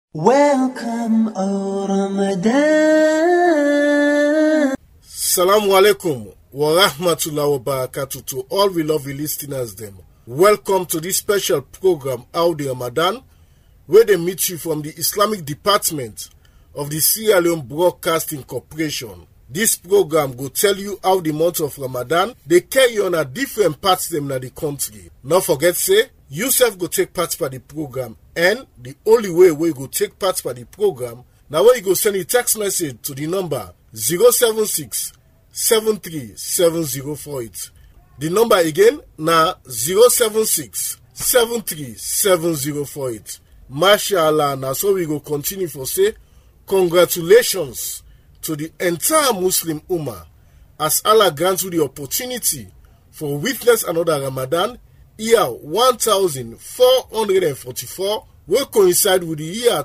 Welcome, O Ramadan. Salamu alaikum wa rahmatullahi wa barakatuh to all we lovely listeners them. Welcome to this special program Audi Ramadan where they meet you from the Islamic Department of the Sierra Leone Broadcasting Corporation. This program will tell you how the month of Ramadan they carry on at different parts them in the country. Not forget say yourself go take part for the program and the only way we go take part for the program now where you go send a text message to the number 076 737048. The number again na 076 737048. Mashallah, na so we go continue for say congratulations to the entire Muslim Ummah as Allah grants you the opportunity for witness another Ramadan year 1444 will coincide with the year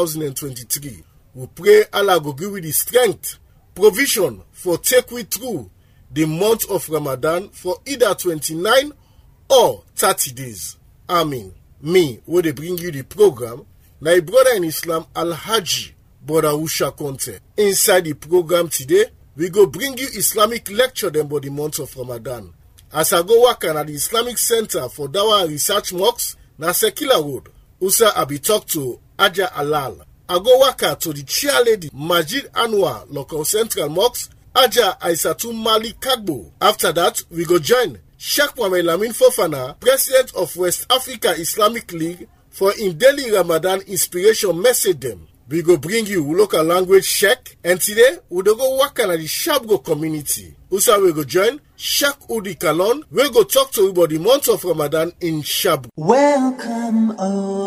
2023. We pray Allah go give you the strength, provision for take we through the month of Ramadan for either 29 or 30 days. Amen. Me, will they bring you the program, my brother in Islam Al Haji Brother Usha Conte. Inside the program today, we go bring you Islamic lecture them about the month of Ramadan. As I go work at the Islamic Center for Dawa Research Mosque, na Sekila Road, Usa Abi talk to Aja Alal. I go work to the chair lady Majid Anwar Local Central Mosque, Aja Aisatu Mali Kagbo. After that, we go join Sheikh Mohamed Lamin Fofana, President of West Africa Islamic League, for in daily Ramadan inspiration message them. We go bring you local language check and today we do go work at the Shabgo community. Usa we go join Shak Udi Kalon. We go talk to you about the month of Ramadan in Shabgo. Welcome, O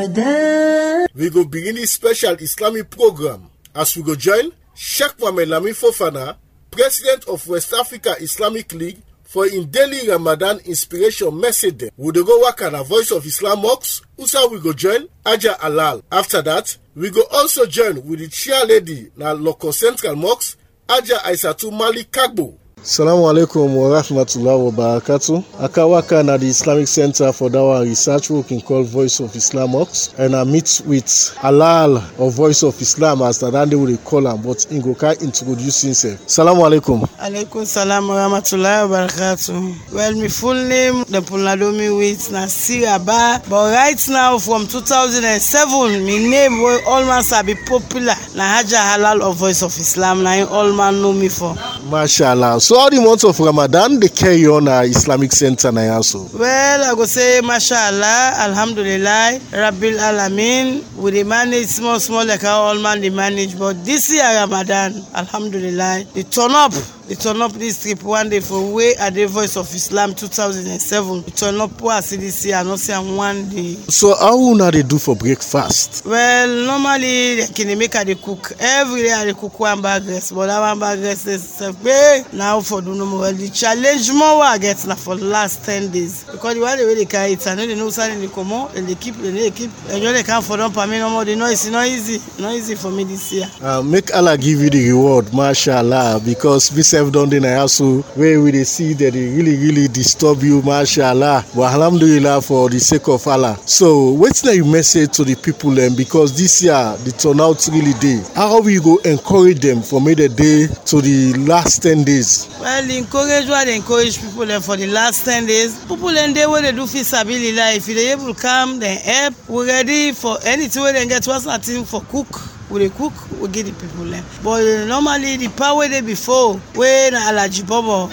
Ramadan. We go begin this special Islamic program as we go join Sheikh Mohamed Lamin Fofana, President of West Africa Islamic League, for in daily Ramadan inspiration message them. We dey go work at a Voice of Islam Mosque. Usa we go join Aja Alal. After that, we go also join with the chair lady na Local Central Mosque, Aja Aisatu Malik Kagbo. Salamu alaikum wa rahmatullahi wa barakatuh. Akawaka na the Islamic Center for Dawa Research working called Voice of Islam Mosque. And I meet with Alal of Voice of Islam as the Dande will call him, but Ingoka introduce himself. Salamu alaikum. alaikum salam wa rahmatullahi wa barakatuh well my full name dem pulnadomi with na siraba but right now from 2007 my name wey all man sabi popular na haja halal of voice of islam na im all man know me for. Mashallah. So all the months of Ramadan they carry on a Islamic Center na also. well i go say mashallah alhamdulillah rabbil alamin we dey manage small small like how all man dey manage but this year ramadan alhamdulillah the turn up the turn up this trip one day for wey i dey voice of islam 2007 the turn up wey i see this year i no see am one day. So how una dey do for breakfast? well normally the kini make i dey cook every day i dey cook one bag rice but that one bag rice dey sef pe na how for do no more well the challenge more wey i get na for the last ten days because the one day wey dey carry it i no dey know who dey comot dem dey keep dem dey keep enjoy dey come for don permit no more the noise e no easy e no easy for me this year. Uh, make Allah give you the reward, mashallah, because we self don dey na hustle where we dey see that they really really disturb you, mashallah. But alhamdulillah for the sake of Allah. So wetin na your message to the people dem because this year the turnout really dey. How we go encourage them for make the day to the last ten days? well the encourage wey i dey encourage people dem for the last ten days people dem dey wey dey do fit sabilillah if you dey able come dem help we ready for anything wey dem get once na thing for cook we dey cook we give the people dem but uh, normally the power wey dey before wey na alhaji bobo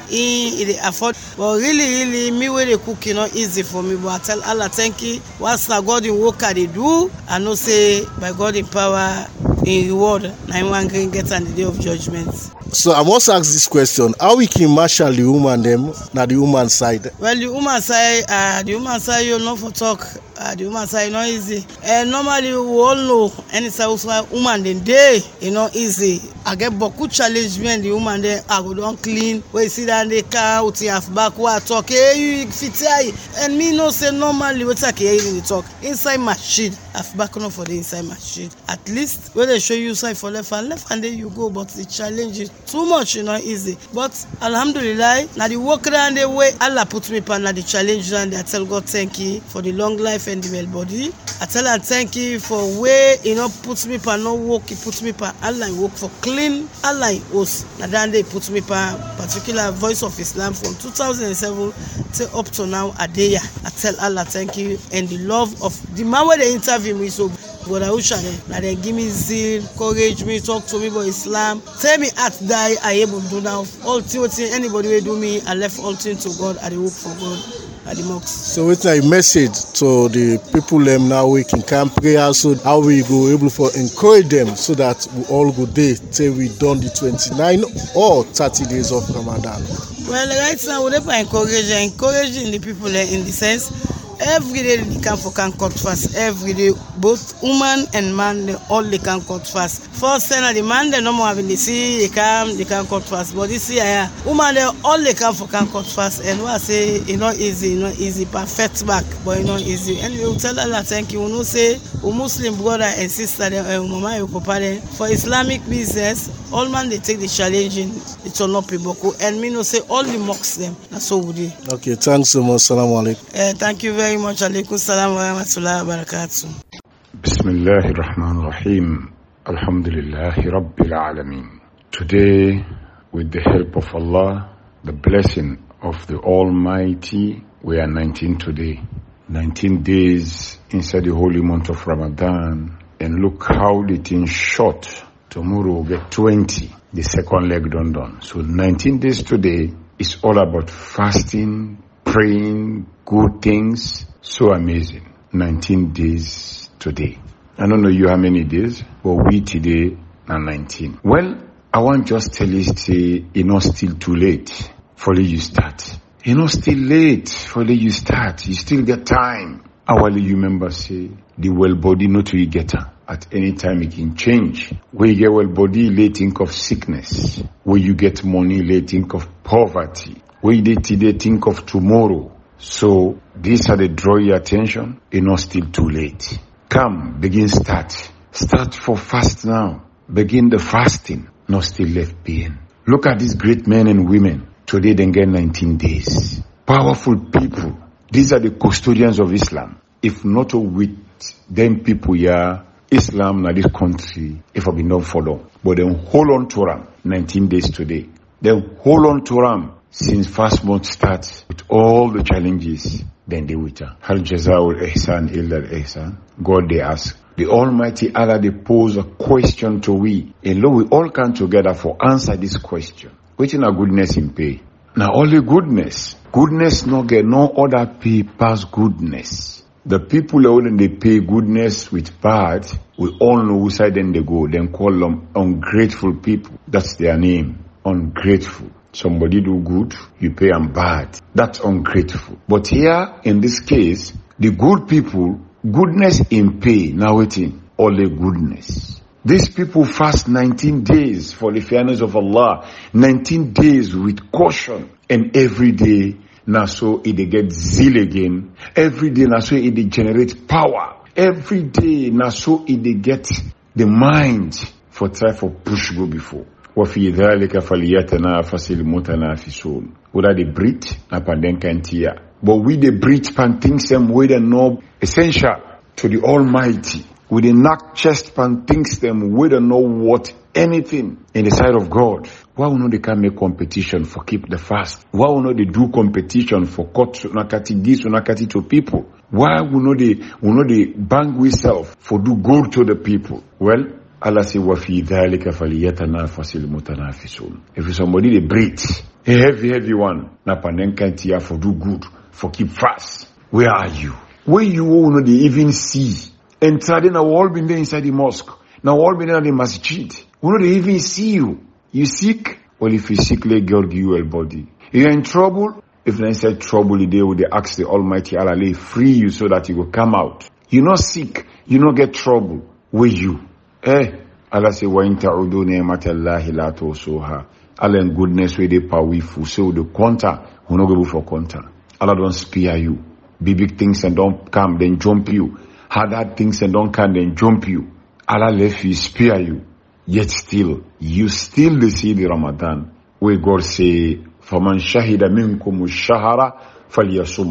he he dey afford but really really me wey dey cook e no easy for me but i tell allah thank you once na god im work i dey do i know say by god im power im reward na im wan gree get am the day of judgement. So I must ask this question: How we can marshal the woman them na the woman side? well the woman side uh, the woman side you no for talk uh, the woman side e no easy uh, normally we all know anytime wey woman dey dey e no easy i get boku challenge me and the woman dem i go don clean wey you sit down dey calm with your half back wey i talk hey you fit eye and me know say normally wetin i can hear you dey talk inside machine half back no for dey inside machine at least wey dey show you side for left hand left hand dey you go but the challenge is too much e no easy but alhamdulilayi na the work round dey wey allah put me pan na the challenge round dey i tell god thank you for the long life and the well body i tell am thank you for wey e no put me pa no work e put me pa allah e work for clean allah e host na that day e put me pa particular voice of islam from 2007 till up to now adeya i tell allah thank you and the love of the man wey dey interview me so brother usha dem na dem give me zeal courage me talk to me about islam tell me heart die i able do now all thing wetin anybody wey do me i left all thing to god i dey work for god at the mosque. So wetin na your message to the people dem now wey can come prayer so how we go able for encourage them so that we all go dey till we done the twenty-nine or thirty days of Ramadan. well right now we dey for encourage encouraging the people eh, in the sense every day they come for can cut fast every day both woman and man they all they can cut fast first time na the man dem no more having dey see they come they can cut fast but this year yeah, woman dem all they come for can cut fast and wey i say e no easy e no easy perfect back but e no easy anyway we tell allah thank you we know say we muslim brother and sister dem uh, mama and papa dem for islamic business all man dey take the challenging the turn up iboko and me know say all the mosques dem na so we dey. Okay, thanks so much. Salaam alaikum. Uh, thank you very much. Alaikum salam wa rahmatullahi wa barakatuh. بسم الله الرحمن الرحيم الحمد لله رب العالمين Today, with the help of Allah, the blessing of the Almighty, we are 19 today. 19 days inside the holy month of Ramadan. And look how the thing short. Tomorrow we'll get 20. The second leg done done. So 19 days today is all about fasting, praying, good things. So amazing. 19 days today. I don't know you how many days, but we today are 19. Well, I want just tell you say it's not still too late for you start. It's not still late for you start. You still get time. Hourly you remember say the well body not to get her. At any time it can change. Where you get well body, lay think of sickness. Where you get money, lay think of poverty. Where you dey today think of tomorrow. So these are the draw your attention. It's not still too late. Come, begin start. Start for fast now. Begin the fasting. Not still left being. Look at these great men and women. Today they get 19 days. Powerful people. These are the custodians of Islam. If not with them people here, Islam na this country, if I be not follow. But then hold on to them 19 days today. Then hold on to them since first month starts with all the challenges then they with her. Hal jazaul ihsan illa al ihsan. God they ask. The Almighty Allah they pose a question to we. And lo we all come together for answer this question. Which in a goodness in pay. Now only goodness. Goodness no get no other pay pass goodness. The people when they pay goodness with bad, we all know which side then they go. Then call them ungrateful people. That's their name. Ungrateful. Somebody do good, you pay them bad. That's ungrateful. But here, in this case, the good people, goodness in pay, now waiting, only goodness. These people fast 19 days for the fairness of Allah. 19 days with caution. And every day, now so it they get zeal again. Every day, now so it they generate power. Every day, now so it they get the mind for try for push go before. وفي ذلك فليتنافس المتنافسون whether they breathe na panden kantia but we dey breathe pan things them wey dey know essential to the almighty we dey knack chest pan things them wey dey know what anything in the sight of god why we no dey can make competition for keep the fast why we no dey do competition for cut unakati this unakati to people why we no dey we no dey bang we self for do good to the people well Allah say, وَفِي ذَلِكَ فَلْيَتَنَافَسِ الْمُتَنَافِسُونَ If somebody they breathe, a heavy, heavy one, na panenkantia for do good, for keep fast. Where are you? Where you all know they even see. And then now all been there inside the mosque. Now all been there in the masjid. We know they even see you. You sick? Well, if you sick, let God give you a body. You're in trouble? If they inside trouble, they will they ask the Almighty Allah, lay free you so that you will come out. You're not sick. You not get trouble. Where you? Eh, Allah say, wa in ta'udu ni'matallahi la tusuha. Allah in goodness wey dey powerful. So the counter, we no go for counter. Allah don't spare you. Big big things and don't come, then jump you. Hard hard things and don't come, then jump you. Allah left you, spare you. Yet still, you still dey see the Ramadan. Where God say, فَمَنْ شَهِدَ مِنْكُمُ الشَّهَرَ فَلْيَصُمْهُ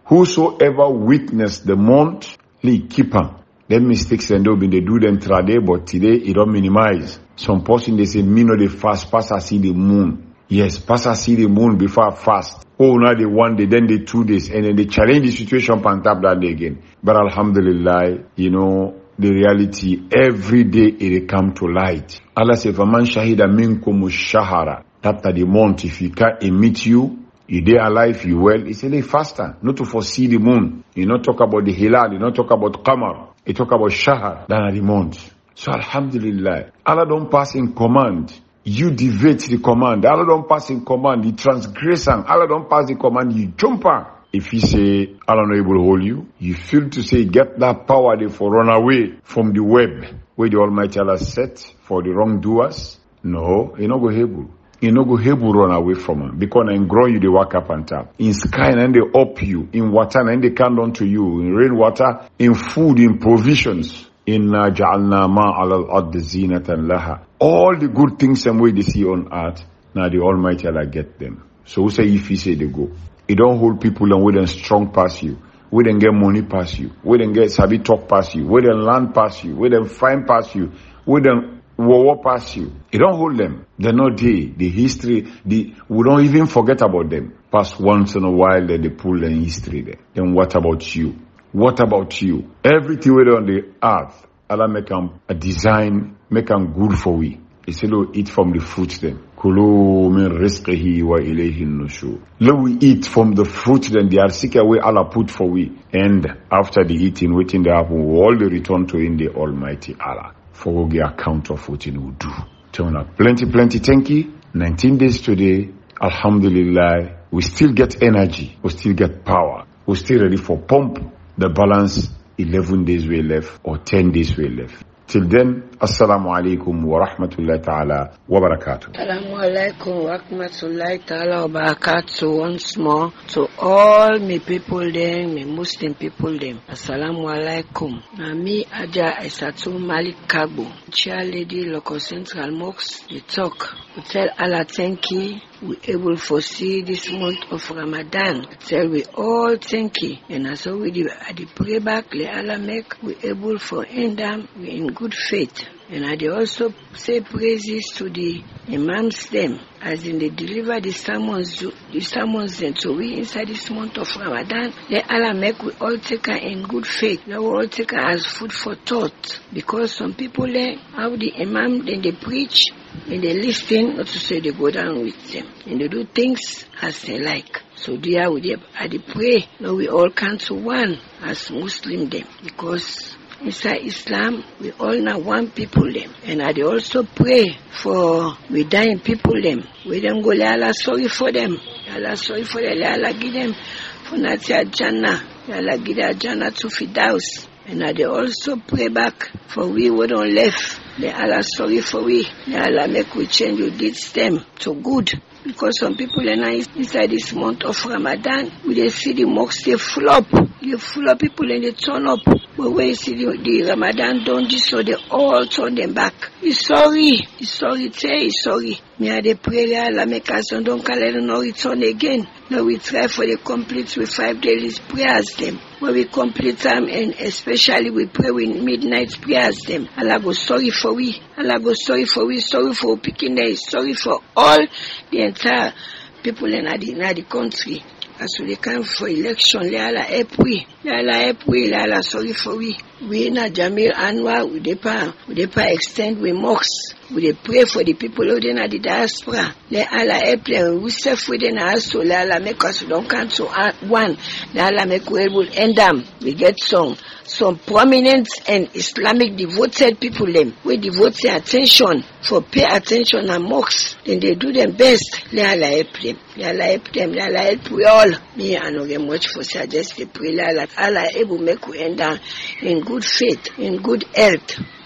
Whosoever witness the month, he keep am. Them mistakes and they'll be they do them trade, but today it don't minimize. Some person they say me no they fast, pass I see the moon. Yes, pass I see the moon before I fast. Oh, now they one day, then they two days, and then they challenge the situation pan tap that day again. But alhamdulillah, you know, the reality every day it come to light. Allah says, "Faman shahida minkum shahara." After the month, if he can't meet you, you dey alive, you well. He say, "They faster, not to foresee the moon. You not talk about the hilal, you not talk about qamar. You talk about shahar than the month." So alhamdulillah, Allah don't pass in command. You deviate the command. Allah don't pass in command. You transgress am. Allah don't pass the command. You jump am. If he say Allah not able to hold you, you feel to say get that power there for run away from the web where the Almighty Allah set for the wrongdoers. No, you not go able. You no go able run away from him because in ground you they walk up and tap. In sky and they up you. In water and they come down to you. In rainwater, in food, in provisions. Inna ja'alna ma ala al-ard zinatan laha. All the good things and way they see on earth, now the Almighty Allah get them. So who say if he say they go? It don't hold people and we them strong past you. We them get money past you. We them get sabi talk past you. We them land past you. We them find past you. We them war past you. It don't hold them. They're not there. The history, the we don't even forget about them. Past once in a while, then they pull the history there. Then what about you? What about you? Everything we do on the earth, Allah make them a design, make them good for we. He said, "Oh, eat from the fruit then. Kulu min rizqihi wa ilayhi nushur. Let we eat from the fruit then the arsika way Allah put for we. And after the eating, waiting the happen, we all the return to in the Almighty Allah. For we get account of what we do. Turn up plenty, plenty, thank you. 19 days today, Alhamdulillah, we still get energy, we still get power, we still ready for pump the balance 11 days we left or 10 days we left. Till then, Assalamu alaikum wa rahmatullahi ta'ala wa barakatuh. Assalamu alaikum wa rahmatullahi ta'ala wa barakatuh once more to all me people there, me Muslim people them. Assalamu alaikum. Na me Aja Aisatu Malik Kagbo, chair lady local central mosque, we talk. We tell Allah thank you. We able foresee this month of Ramadan. We tell we all thank you. And as we do at the pray back, let Allah make we able for end them we in good faith. And I dey also say praises to the imams them as in they deliver the sermons the sermons them to we inside this month of Ramadan. Let Allah make we all take her in good faith. Let we all take her as food for thought. Because some people there how the imam then they preach and they listen not to say they go down with them. And they do things as they like. So dear we dey I dey pray now we all come to one as Muslim them because inside Islam, we all now one people them. And I dey also pray for we dying people them. We them go let Allah sorry for them. Let Allah sorry for them. Let Allah give them for Natia Jannah. Let Allah give them Jannah to Fidaus. And I dey also pray back for we who don't left. Let Allah sorry for we. Let Allah make we change we did them to good. Because some people are now inside this month of Ramadan, we dey see the mosques they full up. They full up people and they turn up. But when you see the, the Ramadan done this, so they all turn them back. He's sorry. He's sorry. Say he's sorry. Me I dey pray that Allah make us and don't call it no return again. Now we try for the complete with five daily prayers them. When we complete them and especially we pray with midnight prayers them. Allah go sorry for we. Allah go sorry for we. Sorry for picking there. Sorry for all the entire people in the, in the country. As we come for election, let Allah help we. Let Allah help we. Let Allah sorry for we. We in a Jamil Anwar, we dey pa, we dey pa extend we mosques. We dey pray for the people who in the diaspora. Let Allah help them. We self within us so let Allah make us don't come to one. Let Allah make we able end them. We get some some prominent and Islamic devoted people them we devote their attention for pay attention and mosques. Then they do them best. Let Allah help them. Let Allah help them. Let Allah help we all. Me I no get much for say I just dey pray let Allah, Allah able make we end down in good faith, in good health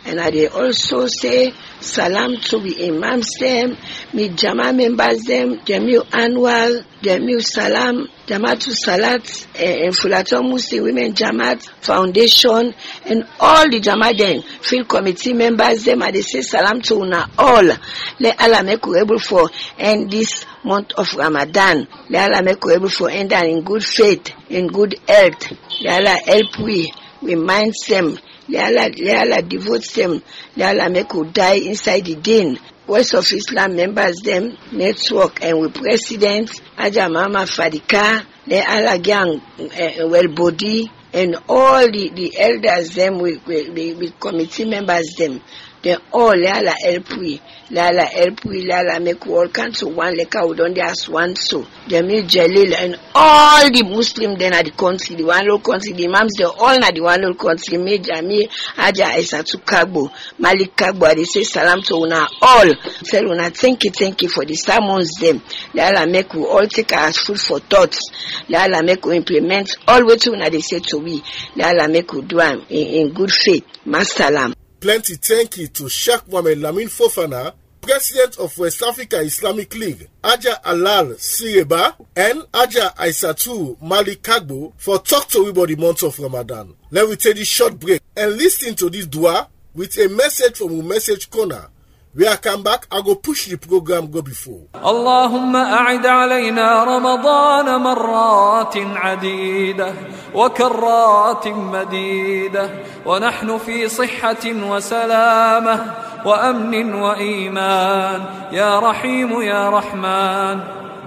And I dey also say salam to the imams them, me Jama members them, Jamil Anwar, Jamil Salam, Jamatu Salat, eh, and Fulaton Muslim Women Jamaat Foundation, and all the Jama them, field committee members them, I dey say salam to una all. Let Allah make we able for end this month of Ramadan. Let Allah make we able for end am in good faith, in good health. Let Allah help we, we mind them. Let Allah, let Allah devote them. Let Allah make we die inside the din. Voice of Islam members them network and with president Aja Mama Fadika, let Allah gang uh, well body and all the, the elders them with, with, with, with committee members them. They all let Allah help we. Let Allah help we. Let Allah make we all come to one like how we don't ask one so. Jamil Jalil and all the Muslim then at the country, the one little country, the imams they all na the one little country. Me Jamil Aja Aisatu Kagbo, Malik Kagbo. They say salam to una all. Tell una thank you, thank you for the sermons them. Let Allah make we all take our food for thoughts. Let Allah make we implement all what una they say to we. Let Allah make we do am in, in good faith. Masalam. Plenty thank you to Sheikh Mohamed Lamin Fofana, President of West Africa Islamic League, Aja Alal Sireba, and Aja Aisatu Malik Kagbo for talk to we about the month of Ramadan. Let me take this short break and listen to this dua with a message from a message corner. When I come back, I go push the program go before. اللهم أعد علينا رمضان مرات عديدة وكرات مديدة ونحن في صحة وسلامة وأمن وإيمان يا رحيم يا رحمن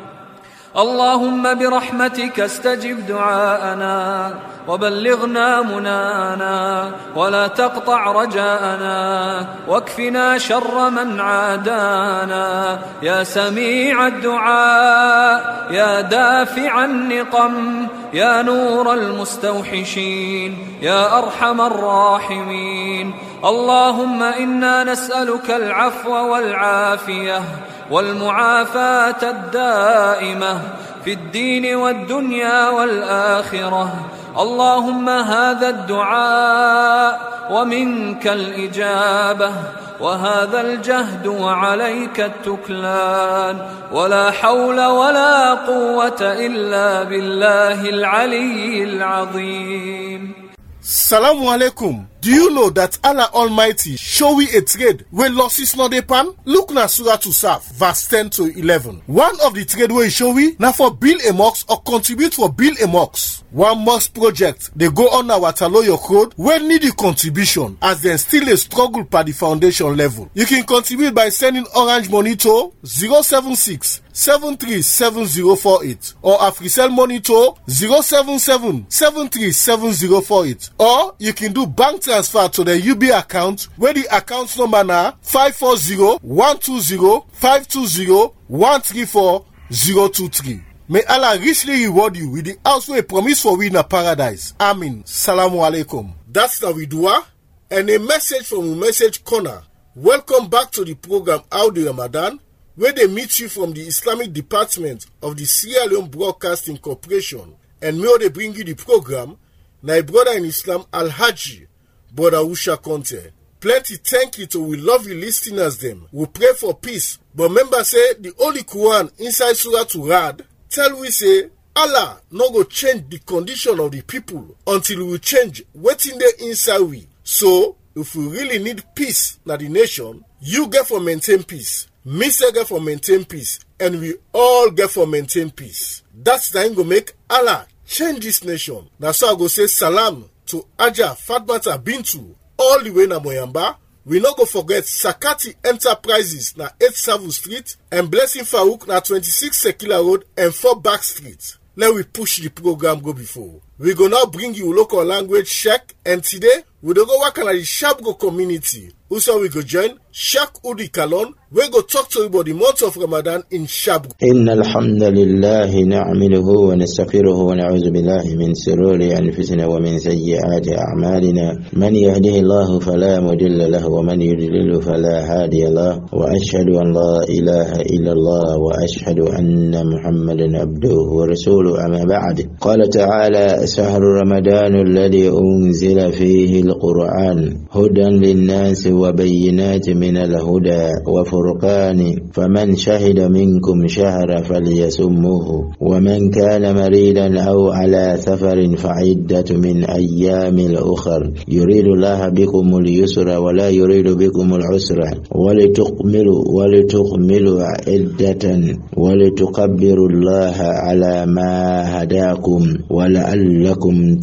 اللهم برحمتك استجب دعاءنا وبلغنا منانا ولا تقطع رجاءنا واكفنا شر من عادانا يا سميع الدعاء يا دافع النقم يا نور المستوحشين يا ارحم الراحمين اللهم انا نسالك العفو والعافيه والمعافاه الدائمه في الدين والدنيا والاخره اللهم هذا الدعاء ومنك الاجابه وهذا الجهد وعليك التكلان ولا حول ولا قوه الا بالله العلي العظيم Salamu alaikum. Do you know that Allah Almighty show we a trade where losses not dey pan? Look na Surah to Saf, verse 10 to 11. One of the trade where he show we na for build a mosque or contribute for build a mosque. One mosque project they go on our Taloyo code where need the contribution as then still a struggle per the foundation level. You can contribute by sending orange money to 076 737048 or Africell money to 077 737048 or you can do bank transfer to the UB account where the account number na 540-120-520-134-023. May Allah richly reward you with the house where promise for we in a paradise. Amin. Salamu alaikum. That's the Widua and a message from a message corner. Welcome back to the program Audi Ramadan where they meet you from the Islamic Department of the Sierra Leone Broadcasting Corporation. And may they bring you the program, my brother in Islam Al Haji, Brother Usha Conte. Plenty thank you to we love you listeners them. We pray for peace. But remember say the Holy Quran inside Surah to Rad tell we say Allah no go change the condition of the people until we change wetin dey inside we. So if we really need peace na the nation, you get for maintain peace. Me say get for maintain peace and we all get for maintain peace. That's the go make Allah change this nation. Na so I go say salam to Aja Fatmata Bintu all the way na Moyamba. We no go forget Sakati Enterprises na 8 Savu Street and Blessing Farouk na 26 Sekila Road and 4 Back Street. Let we push the program go before. We go now bring you local language check and today we dey go work on the Shabgo community. Also we go join Shak Udi Kalon we go talk to you about the month of Ramadan in Shabgo. إن الحمد لله نعمله ونستغفره ونعوذ بالله من شرور أنفسنا ومن سيئات أعمالنا من يهده الله فلا مضل له ومن يضلل فلا هادي له وأشهد أن لا إله إلا الله وأشهد أن محمدا عبده ورسوله أما بعد قال تعالى شهر رمضان الذي أنزل فيه القرآن هدى للناس وبينات من الهدى وفرقان فمن شهد منكم شهر فليسمه ومن كان مريضا أو على سفر فعدة من أيام الأخر يريد الله بكم اليسر ولا يريد بكم العسر ولتكملوا ولتكملوا عدة ولتكبروا الله على ما هداكم ولعلكم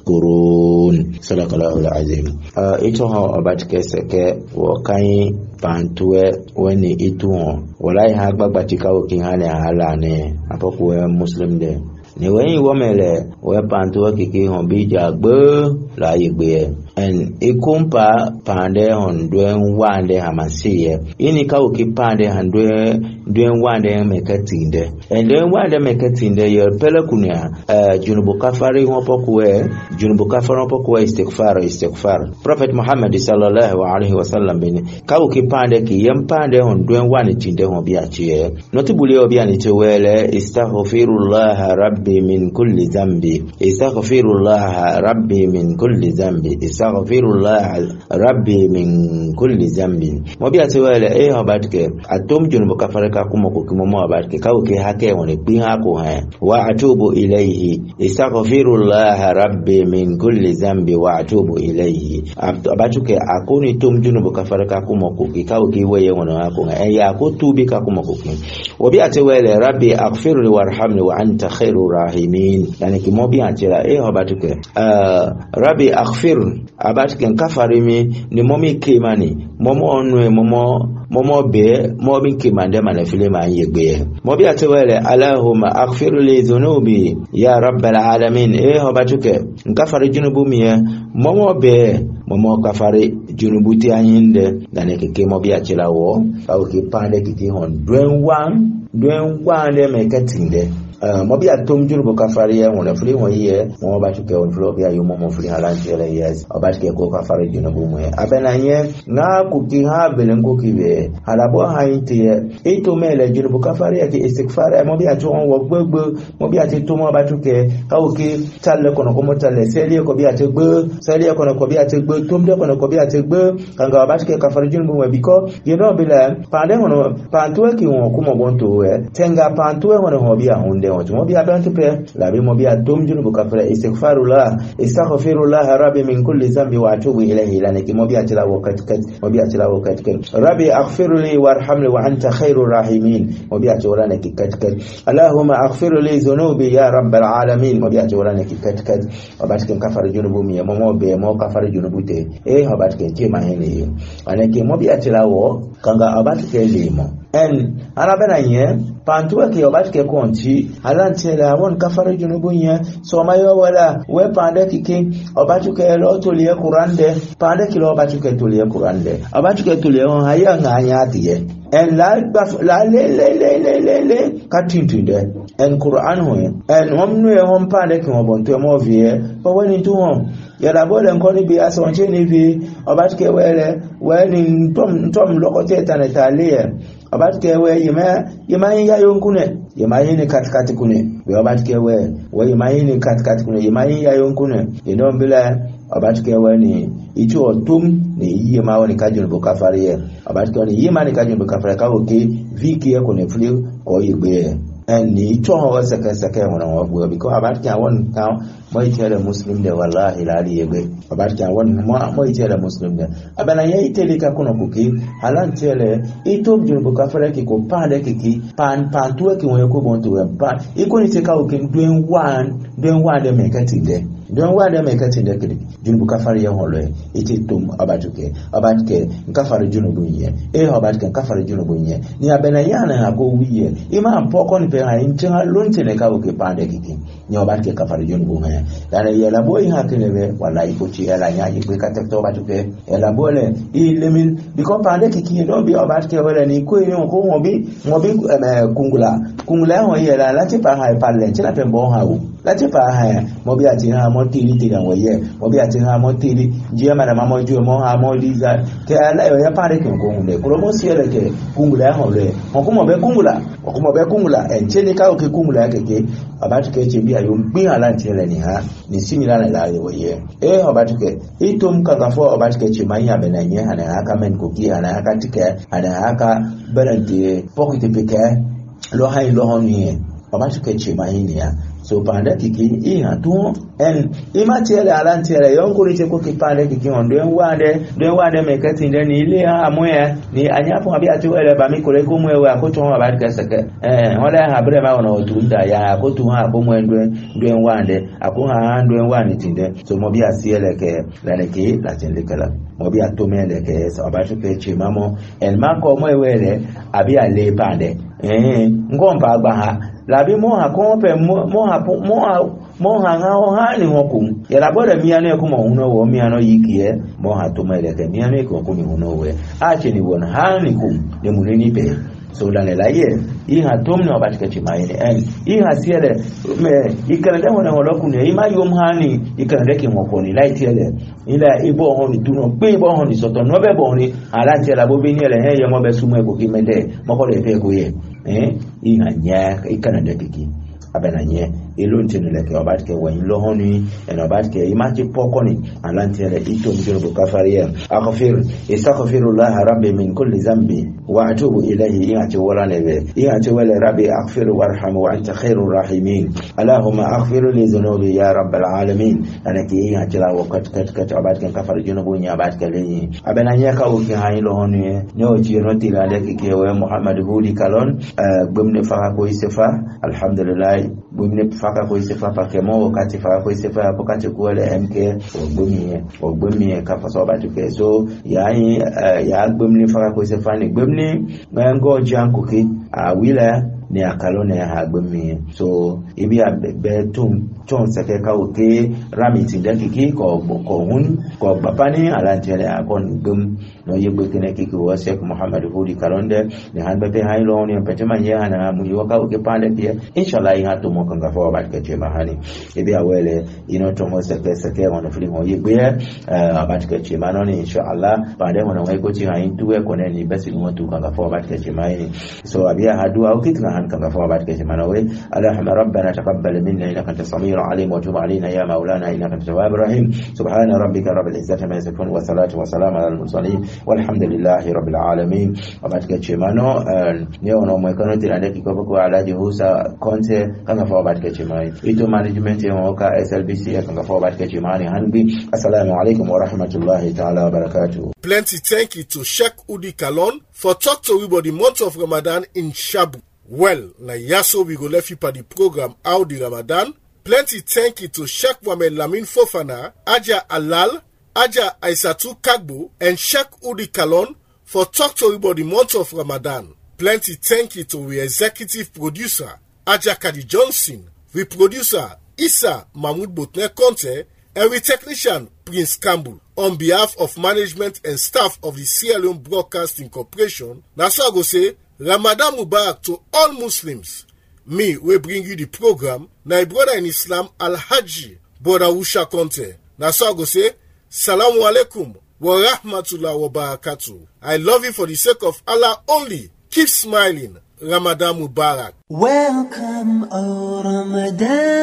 تشكرون صدق الله العظيم ito ha obatike seke wo kan pantuwe wani itu ho walai ha gbagba tikawo kin ha ne hala ne apoku muslim de ni wẹ́yìn wọ́mẹ̀lẹ̀ wẹ́ pantuwe kiki hàn bí ìjà gbé láàyè gbé ẹ̀ en ikumpa pande hon duen wande hamasiye ini kawo ki pande han duen duen wande mekatinde en duen wande mekatinde yo pele kunya uh, junubu kafari hopo kuwe junubu kafari hopo kuwe istighfar istighfar prophet muhammad sallallahu alaihi wasallam bin kawo ki pande ki yem pande hon duen wande tinde hon biya chiye notibuli obi ani chewele istaghfirullah rabbi min kulli dhanbi istaghfirullah rabbi min kulli dhanbi astaghfirullah rabbi min kulli zambin mo bi ati wele e ho batke atom junu bo kafare ka kuma ko kimo mo batke ka ke hake woni pin ha ko ha wa atubu ilayhi astaghfirullah rabbi min kulli zambi wa atubu ilayhi abatuke akoni tom junu bo kafare ka kuma ko ki ka ke weye woni ha ko ha e ya ko tubi ka kuma ko kin wo bi ati wele rabbi aghfirli warhamni wa anta khairur rahimin yani ki mo bi ati la e ho batuke uh, rabbi aghfir abatike kafari mi ni momi kemani momo onwe momo momo be mobi kemande mane file ma yegbe mobi atewele allahumma aghfir li dhunubi ya rabbal alamin e hobatuke nkafari junubu miye momo be momo kafari junubu ti anyinde dane keke mobi achila wo au kipande kiti hon dwen wan dwen wan de mekatinde mo bi atom juru bo kafari ya wona fuli ho ye mo ba tuke on flo bi ayo mo mo fuli halan jele yes o ba tuke ko kafari juna bu mo abena nye na ku ki ha belen ko ki be hala bo ha ite ye e to mele juru bo kafari ya ki istighfar mo bi ato on wo gbogbo mo bi ati to mo ba tuke ka o ki talle kono ko mo talle seli ko bi ati gbo seli kono ko bi ati gbo tom de kono ko bi ati gbo kanga ba tuke kafari juna bu mo biko ye no bi la pande hono pantuwe ki won ko mo bon to we tenga pantuwe hono ho bi a hunde won mo bi adantu pe la bi mo bi adum junu bu kafara istighfarullah astaghfirullah rabbi min kulli dhanbi wa atubu ilayhi lana ki mo bi atila wakati kat mo bi atila wakati kat rabbi aghfirli warhamni wa anta khairur rahimin mo bi atila lana ki kat kat allahumma aghfir li dhunubi ya rabbal alamin mo bi atila lana ki kat kat o bat ken kafara junu bu mi mo mo be mo kafara junu bu te e o bat ken ke ma hene ana ki mo bi atila wo kanga abat ke limo en ana bena nye pantuwa ke obat ke konti alanti la won kafara junubu nye so mayo wala we pande kike obat ke lo to liye qurande pande ke lo obat ke to liye qurande obat ke to liye on haya nganya tiye en la la le le le le le le katintu de en qur'an ho en omnu e hon pande ke obon to mo vie o woni tu hon yàrá bọ́ọ̀lù nǹkan níbi asọ̀nṣẹ́ níbi ọba tí kẹwẹ́ rẹ̀ wẹ́ẹ́ ní ntọ́m lọ́kọ́tẹ́ ìtànẹ̀tà lé ẹ̀ ọba tí kẹwẹ́ yìmá yín yá yóò kúnẹ̀ yìmá yín ní katikati kúnẹ̀ wẹ́ ọba tí kẹwẹ́ wẹ́ yìmá yín ní katikati kúnẹ̀ yìmá yín yá yóò kúnẹ̀ ìdán bílẹ̀ ọba tí kẹwẹ́ ní ìtú ọ̀tún ní yíyẹ máa wọ́n ní kájú ní bukafari yẹ ọba tí kẹwẹ́ ní yíyẹ máa ní kájú ní bukafari káwọ́ ké víìkì ẹ̀ kò ní fúlé kọ́ yìí gbé ẹ̀ ni ito hawa saka saka wana wabu biko abat kan won kan mai tare muslim da wallahi lali yebe abat kan won mai tare muslim da abana yayi tele ka kuna kuki halan tele ito jun bu ka fara ki ko pande ki ki pan pan tuwe ki won ko bon tuwe pan iko ni te ka o kin duen wan duen wan de me ka ti de don wade mai katin da kiri junubu kafar yan holo ite tum abatuke abatuke nkafar junubu nye e abatuke nkafar junubu nye ni abena yana ha go wiye ima mpoko ni pe ha intin ha lunte ne ka oke pande kiki ni abatuke kafar junubu nye yana yela boy ha kele be wala ipo chi yela nya yi pe kate to abatuke yela bole ile min biko pande kiki do bi abatuke wala ni ko ni ko mo bi mo bi kungula kungula ho yela lati pa ha palle china pe bo ha u lati pa ha mo bi ati ha mo mo tiri tiri wo ye mo bi ati ha mo tiri je ma na ma mo ju mo ha mo liza ke ala yo ya pare ke ko hunde ko mo siele ke kungula ho le mo ko mo be kungula mo ko mo be kungula en cheni ka o ke kungula ke ke abatu ke che bi ayo gbin ala ntele ni ha ni simila na la yo ye e abatu ke itum ka ka fo abatu ke che manya be na nye ana aka men ko ki ana aka tike ana aka berante pokite peke lo hai lo honi abatu ke che manya so pande kiki iha tu en ima tiele ala tiele yonkuri che ko kipande kiki on den wande den wande me kati den ni ile ha moya ni anyapo abi ati wele ba mi kore ko mwe wa ko to wa ba ka sake eh wala ha bre ma ona otu nda ya ko tu ha ko mwe ndwe den wande ako ha ndwe wande tinde so mo bi asiele ke la le ke la tinde kala mo bi atomele ke so ba tu ke che mamo el ma ko mwe wele abi ale pande eh ngomba agba ha labi moha kompe moha moha moha ngao hani ngokum yala bora miano ya kuma uno wo miano yikie moha tumele ke miano ko kuni uno we ache ni wona hani kum ne munini pe so la la ye i ha tum no batika chimaini en i ha siele me ikana da wona wala kuni i ma yom hani ikana da ke ngokoni la tiele ila ibo honi tuno pe ibo honi soto no be boni ala tiela bo bini ele he yemo be sumo ko kimende moko le pe ko ye eh i ha nya ikana da kiki abena nye ilo ntinu leke obat ke wen lo honi en obat ke imaji pokoni alantere ito mjiro bukafariya aghfir istaghfirullah rabbi min kulli zambi wa atubu ilayhi inati wala nebe inati wala rabbi aghfir warham wa anta khairur rahimin allahumma aghfir li dhunubi ya rabbal alamin anaki inati la wakat kat kat obat ke kafar junubu nya obat ke lenyi abena nye ka uki hayi lo honi ne o jiro tila leke ke we muhammad hudi kalon gbemne faka ko isefa alhamdulillah gbemne faka ko isefa pakemo wakati faka ko isefa wakati kuwele mk ogbemie ogbemie kafa so ba tuke so yayi ya gbemne faka ko isefa ni gbemne ngo jankuki a wila ni akalo ne ha gbemie so ibi a be tun tun sake kawo ke rami ti da kiki ko ko hun ko babani alantele akon gum no yegbe kene kiki wa shek muhammad hudi kalonde ni han be hay lo ni pete man ya na mu yo ka ke pande pia inshallah ha to mo kan ga fo ba ke che mahani ibi awele ino to mo sake sake wono fili mo yegbe ba ke che manoni inshallah pande wono wai ko chi ha intu e ko ne ni besi mo tu kan ga fo ba ke che mahani so abia hadu au kitna han kan ga fo ba ke che manawe allahumma rabbana taqabbal minna innaka antas samiu alim wa tub علينا يا مولانا انك انت التواب الرحيم سبحان ربك رب العزه ما يصفون والصلاه والسلام على المرسلين والحمد لله رب العالمين وبعد chemano neo no mwekano tirande kikopo kwa alaji husa konte kanga fa batka chemai ito management ya mwaka SLBC kanga fa batka chemani hanbi assalamu alaikum wa rahmatullahi ta'ala wa barakatuh Plenty thank you to Sheikh Udi Kalon for talk to we about the month of Ramadan in Shabu. Well, na yaso we go left you for the program How the Ramadan. Plenty thank you to Sheikh Mohamed Lamin Fofana, Aja Alal, Aja Aisatu Kagbo, and Sheikh Udi Kalon for talk to you about the month of Ramadan. Plenty thank you to we executive producer, Aja Kadi Johnson, we producer, Issa Mahmoud Botner Conte, and we technician, Prince Campbell. On behalf of management and staff of the Sierra Leone Broadcasting Corporation, na so I go say, Ramadan Mubarak to all Muslims. Me, we bring you the program, na brother in Islam, Al-Haji, brother Usha Conte. Na so I go say, Salamu alaikum wa rahmatullah wa barakatuh. I love you for the sake of Allah only. Keep smiling. Ramadan Mubarak. Welcome, O Ramadan.